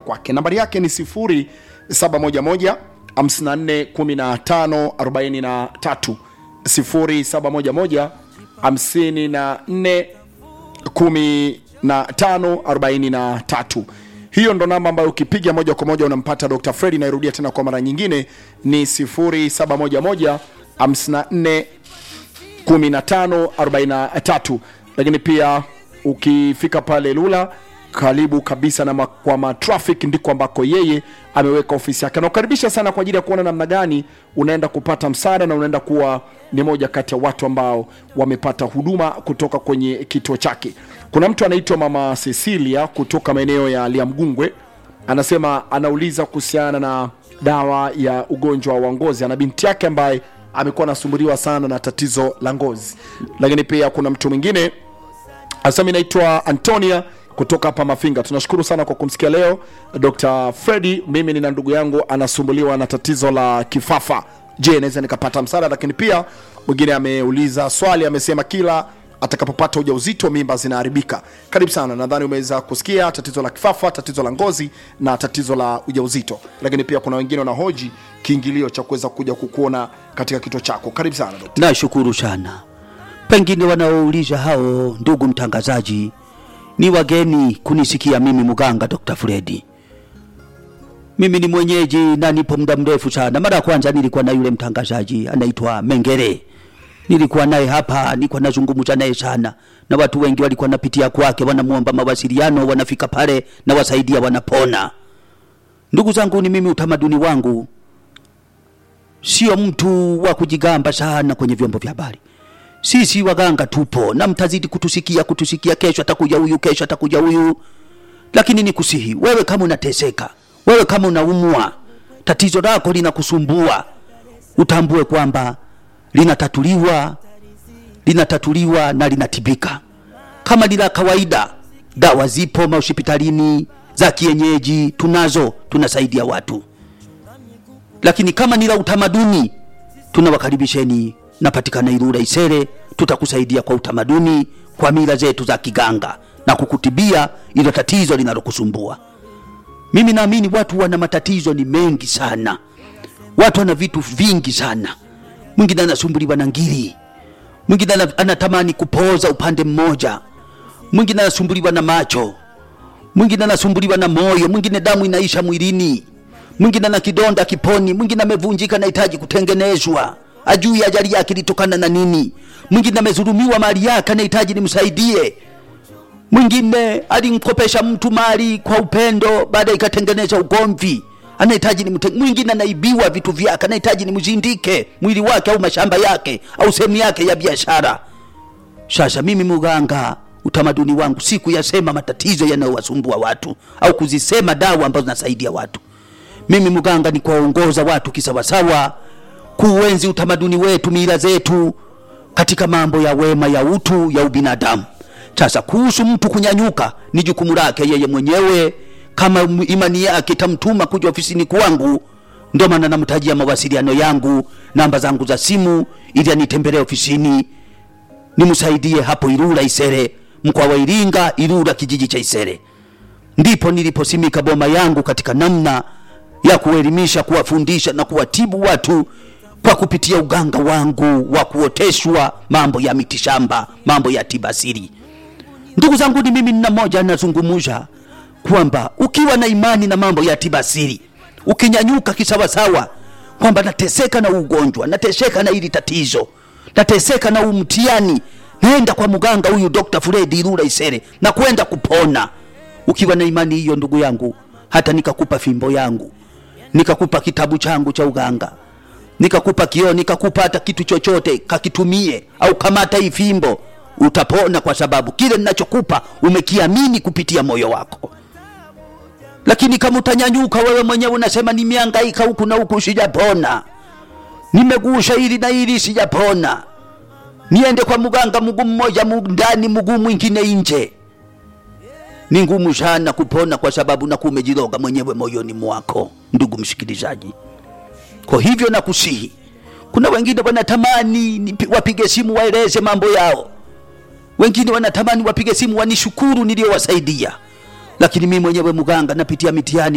kwake. Nambari yake ni 0711 54 15 43 0711 54 1543 hiyo ndo namba ambayo ukipiga moja kwa moja unampata Dr. Fredi. Nairudia tena kwa mara nyingine ni 0711 54 1543 lakini pia ukifika pale Lula karibu kabisa na ma, kwa matraffic ndiko ambako yeye ameweka ofisi yake. Nakukaribisha sana kwa ajili ya kuona namna gani unaenda kupata msaada na unaenda kuwa ni moja kati ya watu ambao wamepata huduma kutoka kwenye kituo chake. Kuna mtu anaitwa Mama Cecilia kutoka maeneo ya Liamgungwe, anasema anauliza kuhusiana na dawa ya ugonjwa wa ngozi. Ana binti yake ambaye amekuwa anasumbuliwa sana na tatizo la ngozi. Lakini pia kuna mtu mwingine anasema inaitwa Antonia kutoka hapa Mafinga. Tunashukuru sana kwa kumsikia leo Dr. Freddy. Mimi nina ndugu yangu anasumbuliwa na tatizo la kifafa. Je, naweza nikapata msaada? Lakini pia mwingine ameuliza swali, amesema kila atakapopata ujauzito mimba zinaharibika. Karibu sana, nadhani umeweza kusikia tatizo la kifafa, tatizo la ngozi na tatizo la ujauzito. Lakini pia kuna wengine wanahoji kiingilio cha kuweza kuja kukuona katika kituo chako. Karibu sana Dr. Nashukuru sana. Pengine wanaouliza hao, ndugu mtangazaji, ni wageni kunisikia mimi mganga Dr. Fredi. Mimi ni mwenyeji na nipo muda mrefu sana. Mara ya kwanza nilikuwa na yule mtangazaji anaitwa Mengere, nilikuwa naye hapa, nilikuwa nazungumza naye sana, na watu wengi walikuwa napitia kwake, wanamuomba mawasiliano, wanafika pale na wasaidia, wanapona. Ndugu zangu, ni mimi, utamaduni wangu sio mtu wa kujigamba sana kwenye vyombo vya habari. Sisi waganga tupo na mtazidi kutusikia kutusikia, kesho atakuja huyu, kesho atakuja huyu, lakini nikusihi wewe, kama unateseka, wewe kama unaumwa, tatizo lako linakusumbua, utambue kwamba linatatuliwa, linatatuliwa na linatibika. Kama ni la kawaida, dawa zipo mahospitalini za kienyeji, tunazo, tunasaidia watu lakini kama ni la utamaduni tunawakaribisheni, napatikana Ilula Isere, tutakusaidia kwa utamaduni, kwa mila zetu za kiganga na kukutibia ilo tatizo linalokusumbua. Mimi naamini watu wana matatizo ni mengi sana, watu wana vitu vingi sana. Mwingine anasumbuliwa na ngiri, mwingine ana- anatamani kupoza upande mmoja, mwingine anasumbuliwa na macho, mwingine anasumbuliwa na moyo, mwingine damu inaisha mwilini, mwingine ana kidonda kiponi, mwingine amevunjika anahitaji kutengenezwa, ajui ajali yake ilitokana na nini, mwingine amezulumiwa mali yake anahitaji nimsaidie, mwingine alimkopesha mtu mali kwa upendo, baada ikatengeneza ugomvi, anahitaji nimte, mwingine anaibiwa vitu vyake, anahitaji nimzindike mwili wake au mashamba yake au sehemu yake ya biashara. Sasa mimi muganga, utamaduni wangu si kuyasema matatizo yanayowasumbua watu au kuzisema dawa ambazo zinasaidia watu. Mimi muganga ni kuwaongoza watu kisawasawa, kuuenzi utamaduni wetu, mila zetu katika mambo ya wema, ya utu, ya ubinadamu. Sasa kuhusu mtu kunyanyuka, ni jukumu lake yeye mwenyewe, kama m- imani yake itamtuma kuja ofisini kwangu. Ndio maana namtajia mawasiliano yangu, namba zangu za simu, ili anitembelee ofisini nimsaidie hapo Ilula Isere, mkoa wa Iringa, Ilula kijiji cha Isere. Ndipo niliposimika boma yangu katika namna ya kuelimisha, kuwafundisha na kuwatibu watu kwa kupitia uganga wangu wa kuoteshwa mambo ya mitishamba, mambo ya tibasiri. Ndugu zangu, ni mimi nina moja nazungumza kwamba ukiwa na imani na mambo ya tibasiri, ukinyanyuka kisawasawa, kwamba nateseka na ugonjwa, nateseka na hili tatizo, nateseka na umtiani, naenda kwa mganga huyu Dr. Fred Ilula Isere na kwenda kupona. Ukiwa na imani hiyo, ndugu yangu, hata nikakupa fimbo yangu, nikakupa kitabu changu cha uganga, nikakupa kioo, nikakupa hata kitu chochote, kakitumie au kamata hii fimbo, utapona, kwa sababu kile ninachokupa umekiamini kupitia moyo wako. Lakini kama utanyanyuka wewe mwenyewe unasema nimehangaika huku na huku sijapona, nimegusha hili na hili sijapona, niende kwa mganga mguu mmoja mu- ndani mguu mwingine nje, ni ngumu sana kupona, kwa sababu nakuwa umejiroga mwenyewe moyoni mwako, ndugu msikilizaji. Kwa hivyo nakusihi, kuna wengine wanatamani nipi- wapige simu waeleze mambo yao, wengine wanatamani wapige simu wanishukuru niliyowasaidia, lakini mimi mwenyewe mganga napitia mitihani